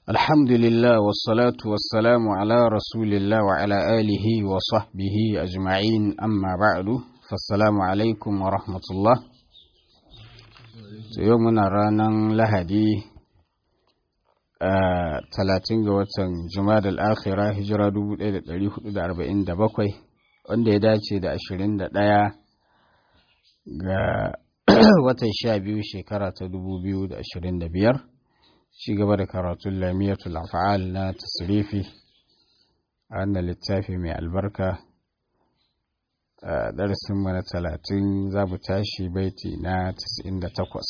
الحمد لله والصلاة والسلام على رسول الله وعلى آله وصحبه أجمعين أما بعد فالسلام عليكم ورحمة الله يومنا رانا لهدي talatin ga watan jumada al'akhira hijira 1447 wanda ya dace da 21 ga watan 12 shekara ta 2025 ci gaba da karatun lamiyatul af'al na tasrifi a wannan littafi mai albarka a darasinmu na 30 za mu tashi baiti na 98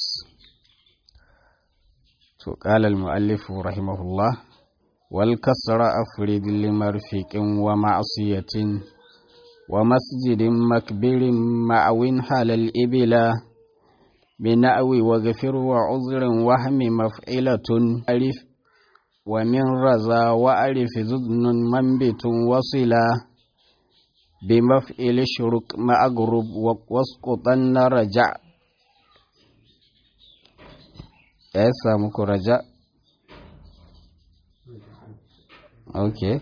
to qala al-muallif rahimahullah wal kasra afrid limarfiqin wa ma'siyatin wa masjidin makbirin ma'awin halal ibila بنأوي وغفر وعذر وهم مفعلة ألف ومن رزا وألف زدن منبت وصلا بمفعل شرك مع أقرب واسقطن رجع يسا مكو رجع أوكي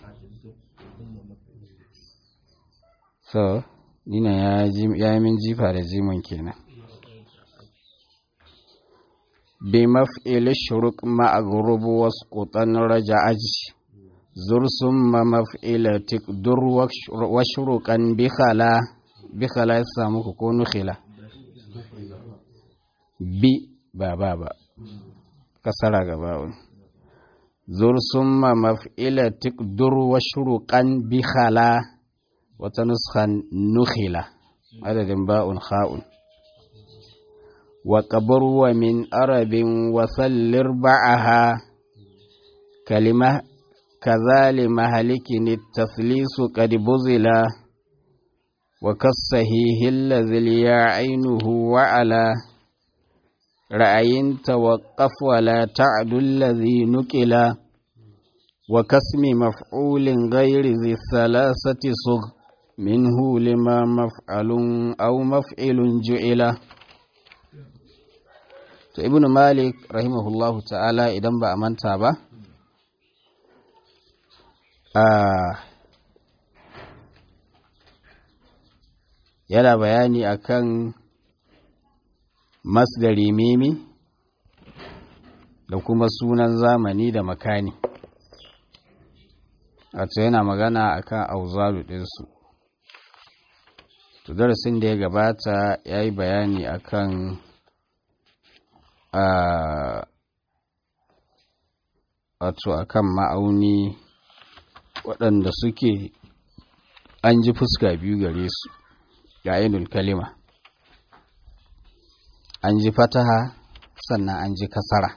so nina ya yi min jifa da jimin kenan بمفعل الشرك مع غروب واسقطا رجعج زر ثم مفعل تقدر وشركا بخلا بخلا يسامك كون خلا بي بابا با كسر غباون زر ثم مفعل تقدر وشركا بخلا وتنسخا نخلا عدد باء خاء وقبر ومن أرب وسلر بعها كلمة كذال مهلك التثليس قد بزلا وكالصحيح الذي ليا عينه وعلى رأي توقف ولا تعد الذي نكلا وكسم مفعول غير ذي الثلاثة صغ منه لما مفعل أو مفعل جعله to ibn malik rahimahullahu ta'ala idan ba a manta ba yana bayani akan masdari mimi da kuma sunan zamani da makani wato yana magana akan auzalu ɗinsu to darasin da ya gabata ya yi bayani akan wato a kan ma'auni waɗanda suke an ji fuska biyu gare su ga ainul kalima an ji fataha sannan an ji kasara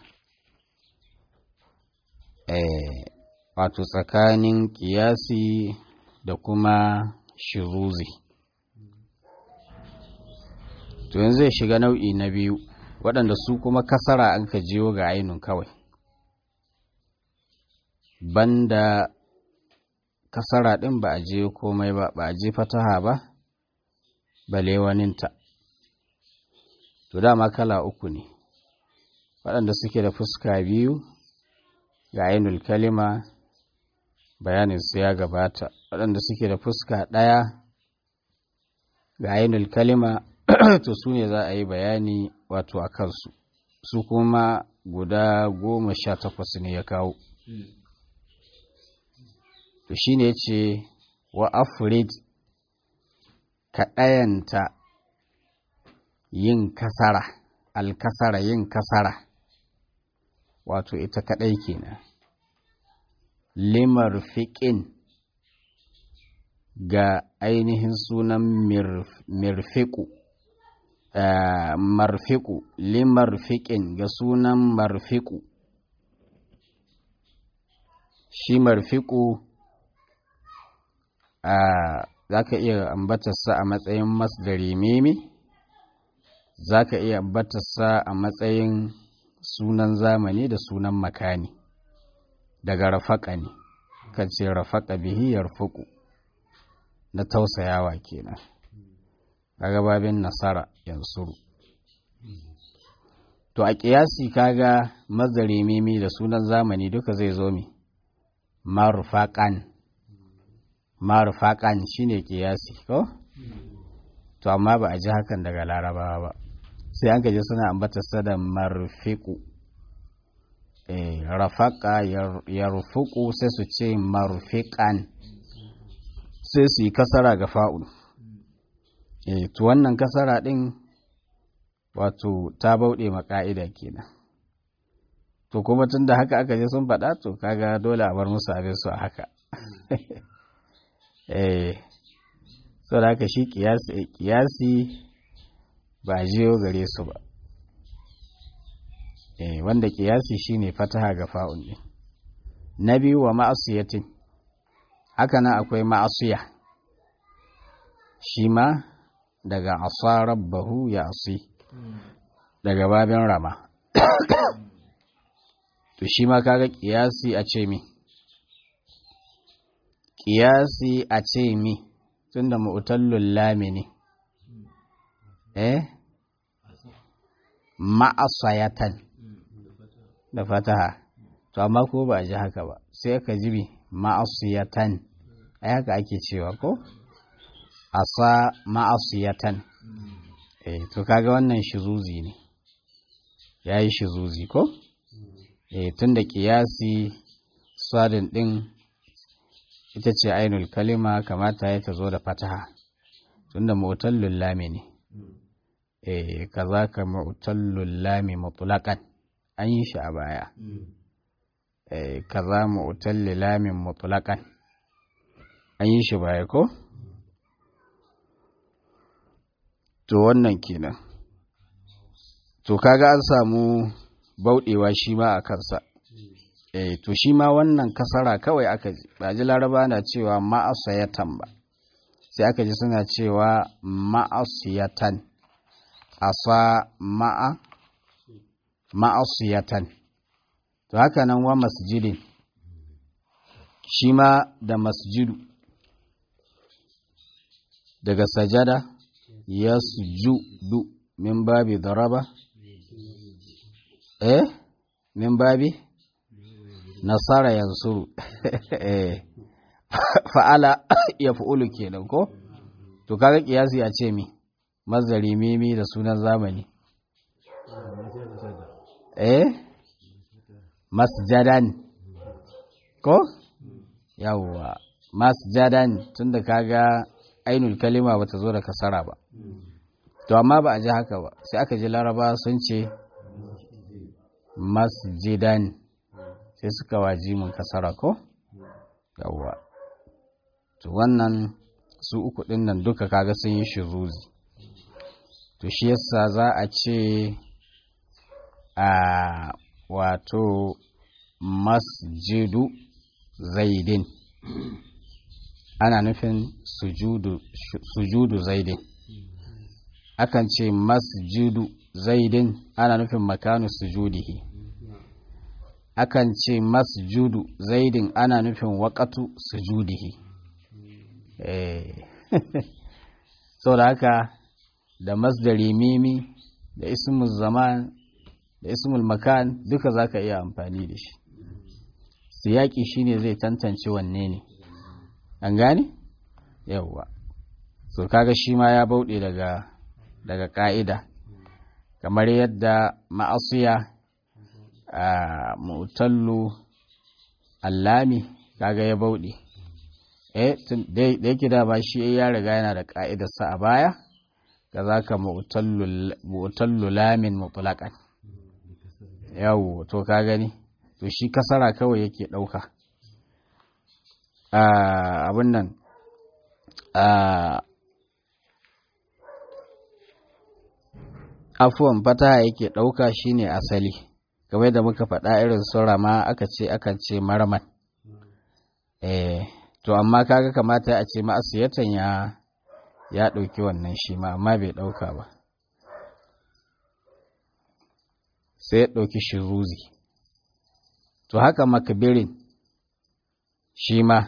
wato tsakanin ƙiyasi da kuma shiruzi to yanzu zai shiga nau'i na biyu waɗanda su kuma kasara an ka jiyo ga ainun kawai banda kasara ɗin ba a je komai ba ba a je fataha ba bale waninta to dama kala uku ne waɗanda suke da fuska biyu ga ainul kalima bayanin su ya gabata waɗanda suke da fuska ɗaya ga ainul kalima to su ne za a yi bayani wato a kansu su kuma guda goma sha takwas ne ya kawo to shi ne ce wa afrid ka ɗayanta yin kasara alkasara yin kasara wato ita kaɗai kenan limar fiƙin ga ainihin sunan mirfiƙu Uh, marfiku limarfiƙin ga sunan marfiku shi marfiku uh, za ka iya ambatarsa a matsayin masdari mimi za ka iya ambatarsa a matsayin sunan zamani da sunan makani daga rafaka ne kan ce rafaka bihi yarfuku na tausayawa kenan kaga babin nasara yansuru to a ƙiyasi kaga mazari mimi da sunan zamani duka zai zo mi marufaƙan marufaƙan shine ƙiyasi ko to amma ba a ji hakan daga larabawa ba sai an gaji suna ambata sada marfiku eh, rafaka ya rufuku sai su ce marfiƙan sai su yi kasara ga fa'ul eh, to wannan kasara ɗin wato ta bauɗe maka'ida kenan to kuma tun da haka aka je sun faɗa to kaga dole a bar musu abin su a haka eh so da haka shi kiyasi ba jiyo gare su ba eh wanda kiyasi shine fataha ga fa'un ne na biyu wa ma'asiyatin haka nan akwai ma'asiya shi ma daga asa rabbahu ya asi daga babin rama to shi ma kaga kiyasi a ce mi kiyasi a ce mi tunda mu'tallul lami ne eh ma'asayatan da fataha to amma ko ba a ji haka ba sai aka ji bi ma'asiyatan ai haka ake cewa ko asa ma'asiyatan eh to kaga wannan shizuzi ne yayi shizuzi ko eh tunda kiyasi sadin din ita ce ainul kalima kamata ya ta zo da fataha tunda mu'tallul lami ne eh kaza ka mu'tallul lami mutlaqan an yi shi a baya eh kaza mu'tallul lamin mutlaqan an yi shi baya ko to wannan kenan to kaga an samu bauɗewa shi ma a kansa eh to shi ma wannan kasara kawai aka ji ba ji laraba na cewa ma'asayatan ba sai aka ji suna cewa ma'asiyatan asa ma'a ma'asiyatan to haka nan wa masjidin shi ma da masjidu daga sajada ya sujudu min babi daraba eh min babi nasara yansuru fa'ala ya fa'ulu kenan ko to kaga kiyasi a ce mi mazari mimi da sunan zamani eh masjadan ko yawwa masjadan tunda kaga ainul kalima bata zo da kasara ba to amma ba a ji haka ba sai aka ji laraba sun ce masjidan sai suka waji mun kasara ko yawwa to wannan su uku din nan duka kaga sun yi shiruzi to shi yasa za a ce a wato masjidu zaidin ana nufin sujudu, sujudu zaidin akan ce masjidu zaidin ana nufin makanu sujudihi akan ce masjudu zaidin ana nufin waƙatu sujudihi eh da haka da masdari mimi da ismul zaman da ismul makan duka za ka iya amfani da shi siyaki shine zai tantance wanne ne an gane yawwa so kaga shi ma ya bauɗe daga daga ƙa'ida kamar yadda ma'asiya a mutallu allami kaga ya bauɗe eh da yake da ba shi ya riga yana da ƙa'idarsa a baya ga za ka mutallu lamin mutulakan yawo to ka gani to shi kasara kawai yake ɗauka abin nan afuwan fataha yake ɗauka shine asali game da muka faɗa irin sura ma aka ce akan ce marman eh to amma kaga kamata a ce ma'asiyatan ya ya ɗauki wannan shi ma amma bai ɗauka ba sai ya ɗauki shiruzi to haka makabirin shi ma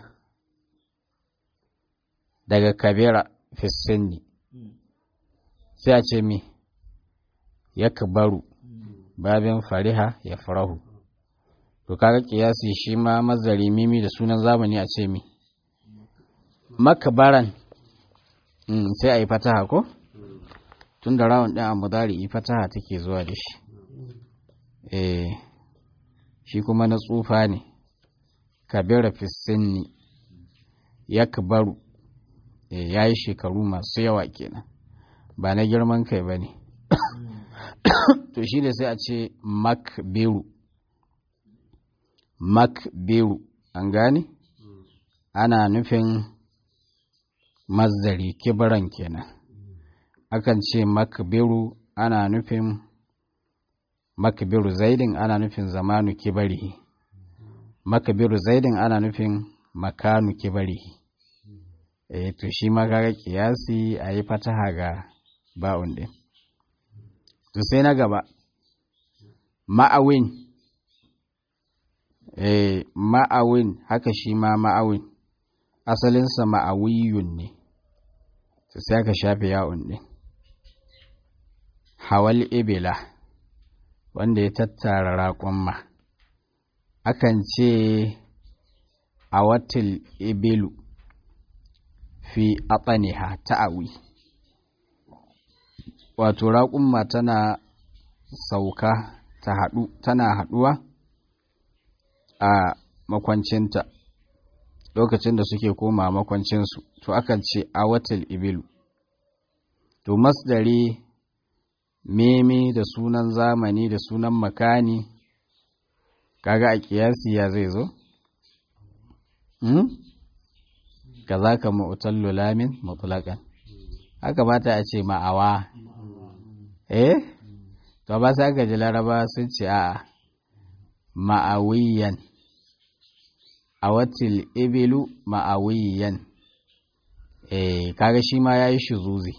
daga kabira fisini sai a ce mi ya kabaru babin fariha ya farahu to kaga kiyasi shi ma mazari mimi da sunan zamani a ce mi makabaran sai a yi fataha ko tun da rawun ɗin a mudari yi fataha take zuwa da shi eh shi kuma na tsufa ne kabira fisinni ya kabaru ya yi shekaru masu yawa kenan ba na girman kai ba ne to shi da sai a ce makberu makberu an gane ana nufin mazdari kibaran kenan akan ce makberu ana nufin makberu zaidin ana nufin zamanu kibari makberu zaidin ana nufin makanu kibari eh to shi ma kaga kiyasi a yi fataha ga ba'un din to sai na gaba ma'awin eh ma'awin haka shi ma ma'awin asalinsa ma'awiyun ne to sai aka shafe ya'un din hawal ibila wanda ya tattara raƙon akan ce a watil ibilu fi atsaniha ta'awi wato raƙumma tana sauka ta haɗu tana haɗuwa a makwancinta lokacin da suke koma makwancinsu to akan ce a watil ibilu to masdari meme da sunan zamani da sunan makani kaga a kiyasi ya zai zo? Hmm? ka za ka ma'utallu lamin mutulakan haka ba ta a ce ma'awa eh to ba sa gaji laraba sun ce a ma'awiyan a watil ibilu ma'awiyan eh kaga shi ma ya yi shi zuzi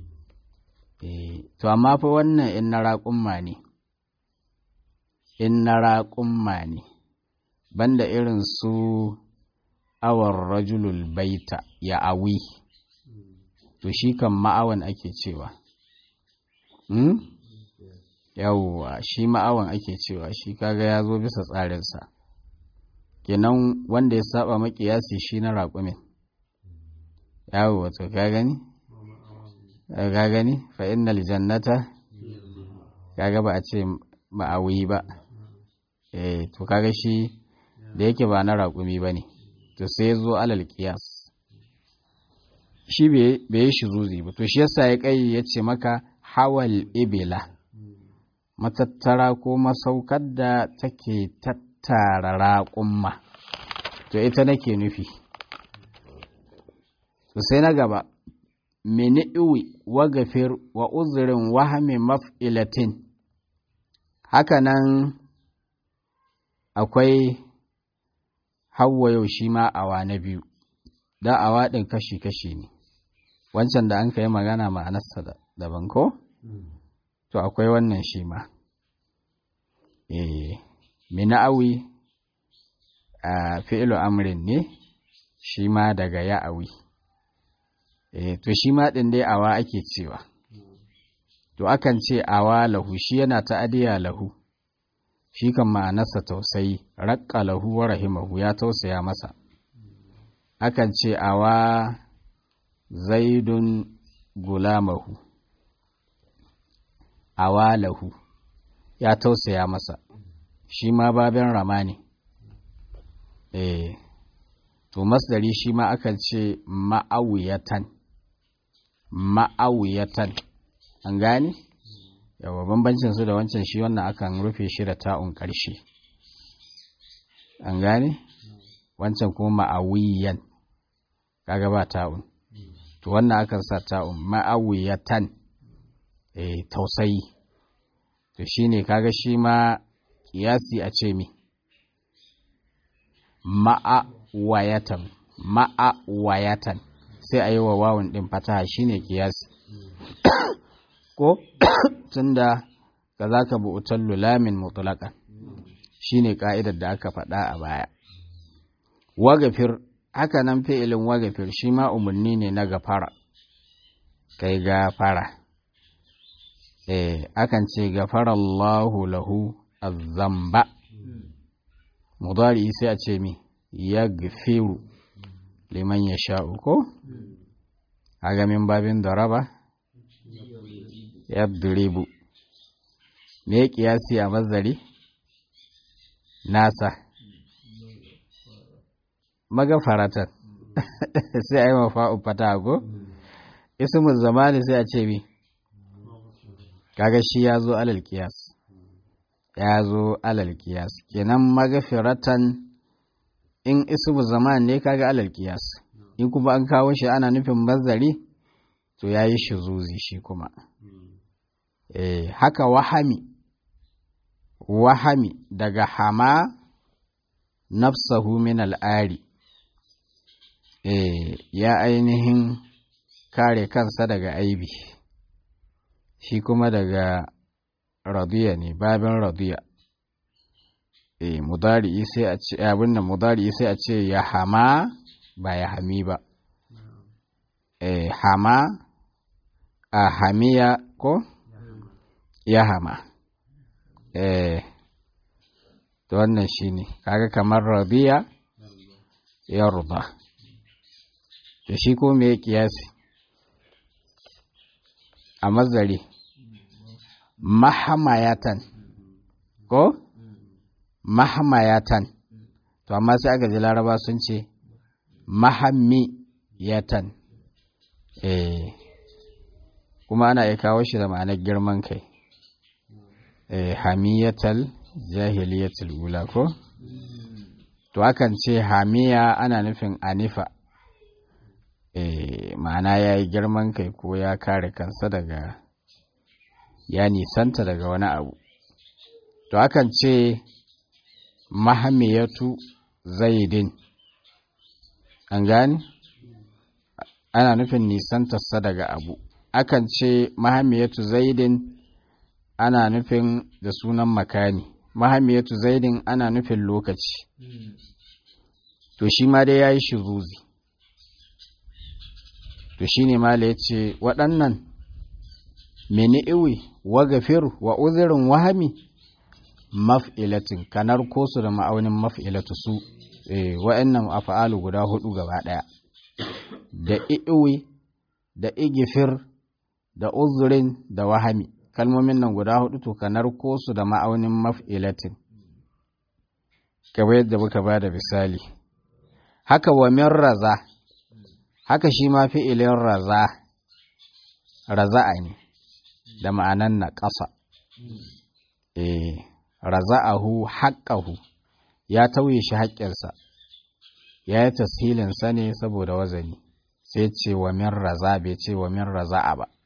to amma fa wannan in na raƙumma ne in na raƙumma ne banda irin su awar rajulul baita ya awi to shi kan ma'awan ake cewa hmm? yawwa shi ma'awan ake cewa shi kaga ya zo bisa tsarinsa kenan wanda ya saba makiyasi shi na raƙumin yawwa to ka gani ka gani fa innal jannata kaga ba a ce ma'awi ba eh to kaga shi da yake ba na raƙumi ba ne to sai zo alal kiyas shi bai yi shi zuzi ba to shi yasa ya kai ya ce maka hawal ibila matattara ko masaukar da take tattara raƙumma to ita nake nufi to sai na gaba mini'iwi wa gafir wa uzurin wahami maf'ilatin hakanan akwai hawa yau shi ma awa na biyu da awa ɗin kashi-kashi ne wancan da an ka yi magana ma'anarsa daban ko? to akwai wannan shi ma eh mina'awi a fi'ilu amrin ne shi ma daga ya'awi eh to shi ma ɗin dai awa ake cewa to akan ce awa lahu shi yana ta'adiya lahu shi kan ma'anarsa tausayi raƙa lahu wa rahimahu ya tausaya masa akan ce awa zaidun gulamahu awa lahu ya tausaya masa shi ma babin rama ne eh to masdari shi ma akan ce ma'awiyatan ma'awiyatan an gane yawa bambancin su da wancan shi wannan akan rufe shi da ta'un ƙarshe an gane wancan kuma ma'awiyan kaga ba ta'un to wannan akan sa ta'un ma'awiyatan eh tausayi to shine kaga shi ma kiyasi a ce mi ma'awayatan ma'awayatan sai a yi wa wawun ɗin fataha shine kiyasi ko tunda ka za ka bu'utar lulamin mutulakan shine ka'idar da aka faɗa a baya wagafir haka nan fi'ilin wagafir shi ma umarni ne na gafara kai gafara eh akan ce gafarallahu lahu azzamba mudari sai a ce mi ya gafiru liman ya sha'u ko a gamin babin daraba ya duribu me kiyasi a mazari nasa magafaratan sai a yi mafa'u fata ko ismul zamani sai a ce mi kaga shi ya zo alal kiyas ya zo alal kiyas kenan magafiratan in ismu zaman ne kaga alal kiyas in kuma an kawo shi ana nufin mazari to ya yi zuzi shi kuma eh haka wahami wahami daga hama nafsahu min al'ari eh ya ainihin kare kansa daga aibi shi kuma daga radiya ne babin radiya e mudari sai a ce abin da mudari sai a ce ya hama ba ya hami ba e hama a hamiya ko ya hama e to wannan shine kaga kamar radiya ya ruba to shi ko me kiyasi a mazari mahamayatan ko mahamayatan to amma sai aka ji laraba sun ce mahammiyatan eh kuma ana iya kawo shi da ma'anar girman kai eh hamiyatal jahiliyatul ula ko to akan ce hamiya ana nufin anifa eh ma'ana ya yi girman kai ko ya kare kansa daga ya nisanta daga wani abu to akan ce mahamiyatu zaidin an gani ana nufin nisantarsa daga abu akan ce mahamiyatu zaidin ana nufin da sunan makani mahamiyatu zaidin ana nufin lokaci to shi ma dai ya yi shiruzi to shi ne mala ya ce waɗannan meni iwi wa gafir wa uzirin wahami maf'ilatin kanar ko su da ma'aunin maf'ilatu su eh wa'annan af'alu guda hudu gaba daya da iwi da igifir da uzurin da wahami kalmomin nan guda hudu to kanar ko su da ma'aunin maf'ilatin kamar yadda muka ba da misali haka wa min raza haka shi ma fi'ilin raza raza'a ne da ma'anan na ƙasa eh raza'ahu haƙƙahu ya tauye shi haƙƙinsa ya yi tashilinsa ne saboda wazani sai ce wa min raza bai ce wa min raza'a ba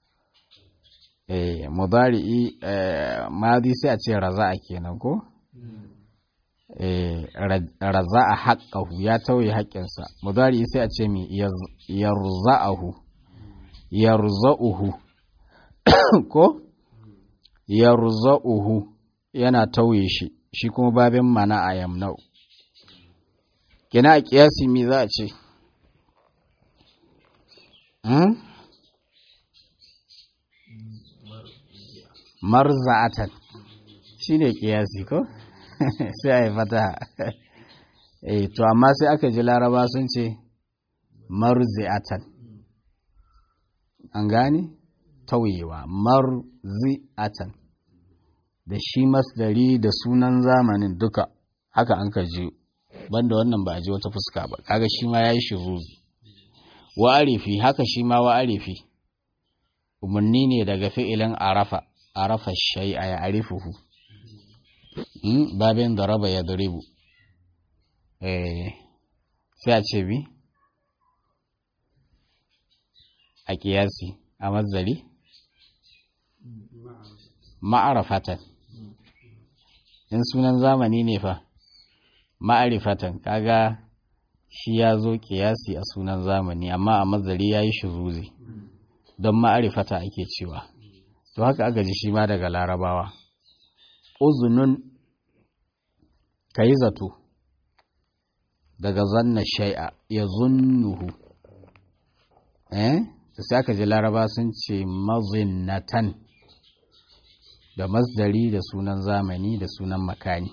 eh mudari'i madi sai a ce raza'a kenan ko eh raza'a haqqahu ya tauye haƙƙinsa mudari'i sai a ce mi yarza'ahu yarza'uhu ko yarza'uhu yana tauye shi shi kuma babin mana a yamnau kina a kiyasi mi za a ce marza'atan shi ne kiyasi ko sai a yi fata eh to amma sai aka ji laraba sun ce marzi'atan an gane tauyewa marzi'atan da shi masdari da sunan zamanin duka haka an ka ji banda wannan ba a ji wata fuska ba kaga shi ma yayi shuruzi wa arifi haka shi ma wa arifi umarni ne daga fi'ilin arafa arafa shay'a ya arifuhu babin daraba ya duribu eh sai a ce bi a kiyasi a mazari ma'arafatan in sunan zamani ne fa ma'arifatan kaga shi ya zo kiyasi a sunan zamani amma a mazari ya yi shuruzi don ma'arifata ake cewa to haka aka ji shi ma daga larabawa uzunun ka yi zato daga zanna shai'a ya zunnuhu eh sai aka ji laraba sun ce mazinnatan da masdari da sunan zamani da sunan makani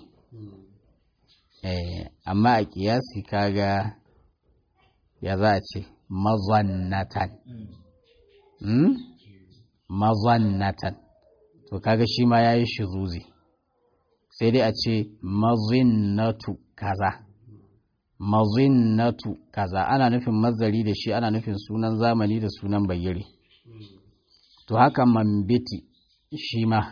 eh, amma a kiyasi kaga ya za a ce mazannatan hmm? mazannatan to kaga shi ma ya yi shiruzi sai dai a ce mazinnatu kaza mazinnatu kaza ana nufin mazari da shi ana nufin sunan zamani da sunan bayyare to haka mambiti shi ma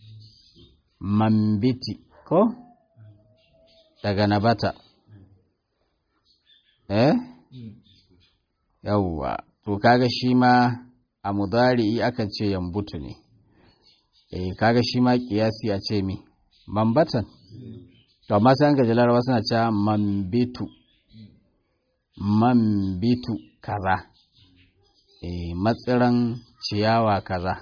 mambiti ko daga nabata eh yawwa to kaga shi ma a mudari akan ce yambutu ne eh kaga shi ma kiyasi a ce mi mambatan to amma sai an gaji larabawa suna cewa mambitu mambitu kaza e, matsiran ciyawa kaza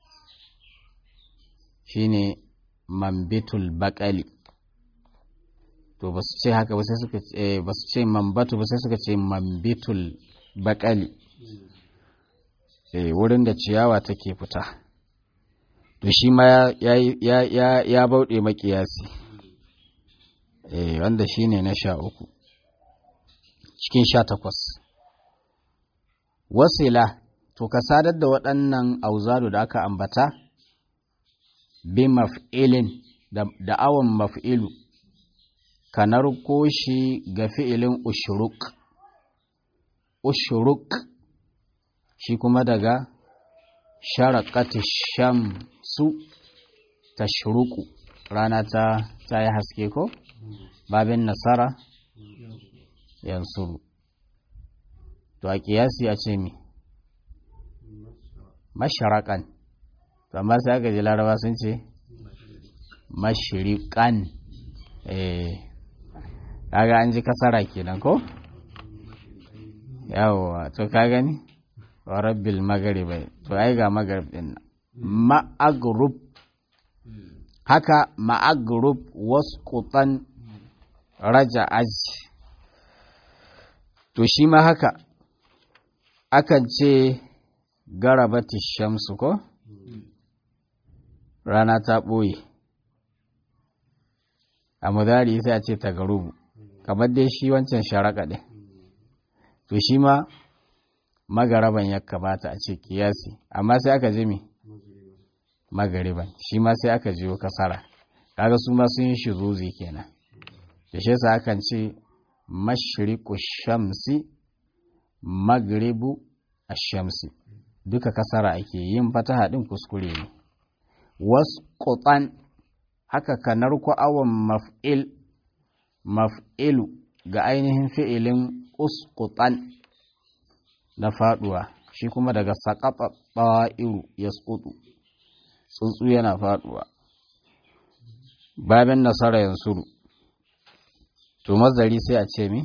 shine mambitul bakali to ba su ce haka ba sai suka ce ba su ce mambatu ba sai suka ce mambitul bakali e, wurin da ciyawa take fita to shi ma ya, ya, ya, ya bauɗe makiyasi e, wanda shine na sha uku cikin sha takwas. Wasila, to ka sadar da waɗannan auzadu da aka ambata, bi maf'ilin da awon maf'ilu, ka narko shi ga fi'ilin ushuruk. Ushuruk shi kuma daga sharaƙati shamsu ta shuruku, rana ta yi haske ko? Babin nasara? yansuru to a kiyasi a ce mi masharakan to amma sai aka ji laraba sun ce mashirikan eh kaga an ji kasara kenan ko yawwa to ka gani wa rabbil magaribai to ai ga magarib din ma'agrub haka ma'agrub wasqutan raja'aj to shi ma haka akan ce garabati shamsu ko rana ta ɓoye a mudari sai a ce ta garubu kamar dai shi wancan sharaƙa ɗin to shi ma magaraban ya kamata a ce kiyasi amma sai aka ji mi magariban shi ma sai aka jiyo kasara kaga su ma sun yi shiruzi kenan da shi sa akan ce mashriku shamsi magribu shamsi duka kasara ake yin fataha din kuskure ne wasqutan haka kanar ku awon maf'il maf'ilu ga ainihin fi'ilin usqutan na faduwa shi kuma daga saqata ta'iru yasqutu tsuntsu yana faduwa babin nasara yansuru to mazari sai a ce mi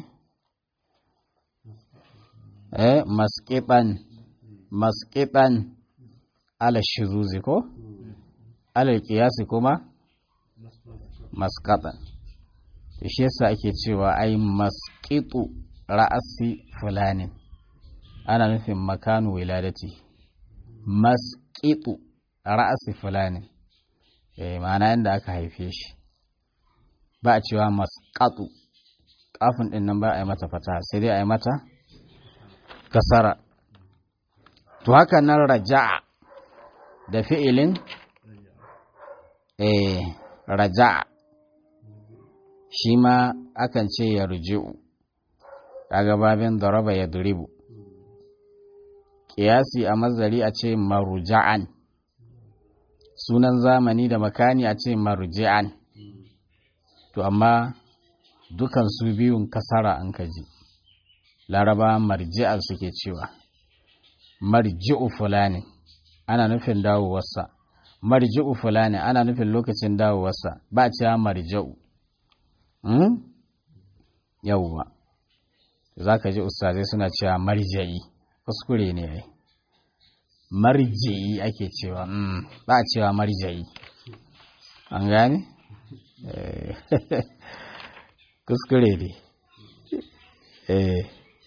eh masqitan masqitan ala shiruzi ko ala qiyasi kuma masqatan to shi yasa ake cewa ai masqitu ra'asi fulanin ana nufin makanu wiladati masqitu ra'asi fulanin eh ma'ana inda aka haife shi ba a cewa masqatu kafin din nan ba a yi mata fata sai dai a yi mata kasara to haka nan raja'a da fi'ilin eh raja'a shi ma akan ce ya ruji'u kaga babin daraba ya duribu kiyasi a mazari a ce maruja'an sunan zamani da makani a ce maruja'an to amma dukan su biyun kasara an kaji laraba marji'an suke cewa marji'u fulani ana nufin dawowarsa marji'u fulani ana nufin lokacin dawowarsa ba cewa marji'u hmm? yawwa za ka ji ustazai suna cewa marja'i kuskure ne ai marji'i ake cewa ba a cewa marja'i an gane? kuskure ne eh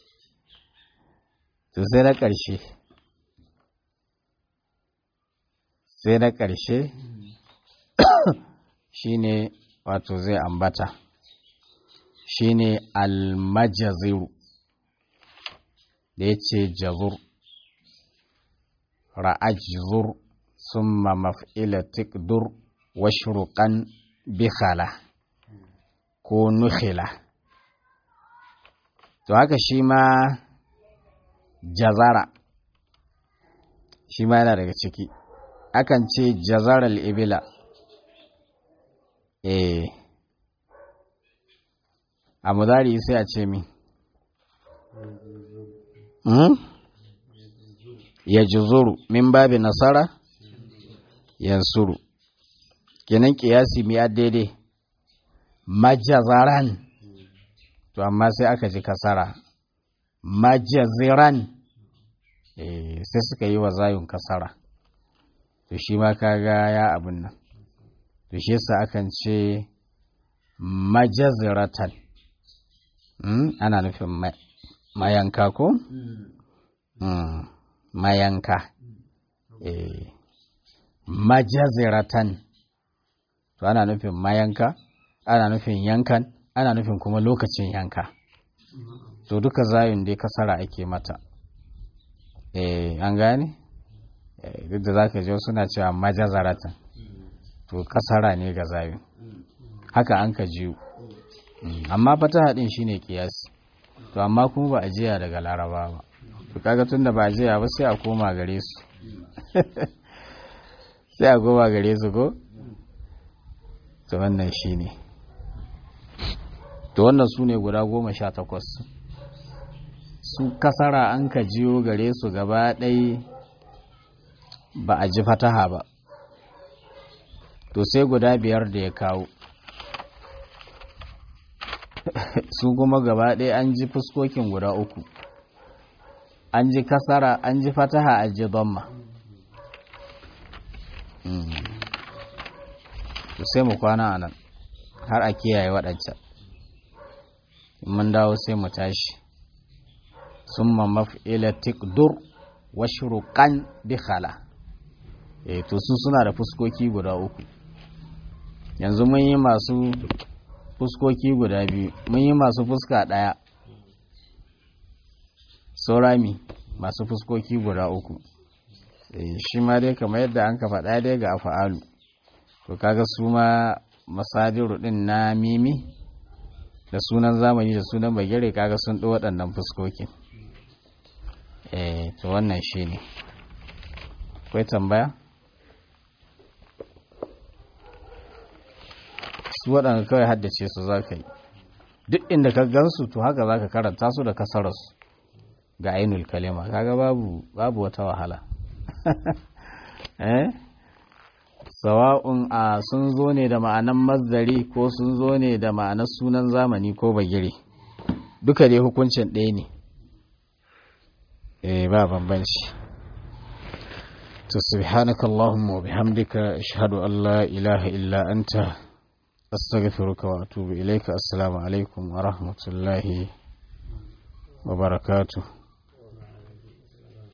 to sai na ƙarshe sai na ƙarshe shine wato zai ambata shine almajaziru da ya ce jazur ra'ajzur summa maf'ila tikdur washruqan bikhala ko nukhila to haka shi ma jazara shi ma yana daga ciki akan ce jazara ibila eh a mudari sai a ce mi ya juzuru min babi nasara yansuru kenan kiyasi mi a daidai majazaran to amma sai aka ji kasara majaziran sai suka yi wa zayun kasara to shi ma kaga ya abin nan to shi yasa akan ce majaziratan ana nufin mayanka ko? mayanka majaziratan to ana nufin mayanka ana nufin yankan ana nufin kuma lokacin yanka to duka zayun dai kasara ake mata eh an gane duk da zaka ji suna cewa majazaratan to kasara ne ga zayun haka an ka jiyo amma fataha din shine kiyasi to amma kuma ba a jiya daga laraba ba to kaga tunda ba a jiya ba sai a koma gare su sai a koma gare su ko to wannan shine to wannan su ne guda goma sha takwas su kasara an ka jiyo gare su gaba ɗai ba a ji fataha ba to sai guda biyar da ya kawo su kuma gaba ɗaya an ji fuskokin guda uku an ji kasara an ji fataha an ji domma sai mu kwana a nan har a kiyaye waɗancan mun dawo sai mu tashi summa maf'ila tikdur wa shuruqan bi khala eh to su suna da fuskoki guda uku yanzu mun yi masu fuskoki guda biyu mun yi masu fuska ɗaya saurami masu fuskoki guda uku shi ma dai kamar yadda an ka faɗa dai ga afa'alu to kaga su ma masadiru ɗin na mimi da sunan zamani da sunan bagire kaga sun ɗo waɗannan fuskokin eh to wannan shi ne akwai tambaya su waɗanda kawai haddace su za ka yi duk inda ka gansu to haka za ka karanta su da kasararsu ga ainul kalima kaga babu babu wata wahala eh sawa'un a sun zo ne da ma'anan mazdari ko sun zo ne da ma'anar sunan zamani ko bagire duka dai hukuncin ɗaya ne eh ba bambanci to subhanakallahumma wa bihamdika ashhadu an la ilaha illa anta أستغفرك وأتوب إليك السلام عليكم ورحمة الله وبركاته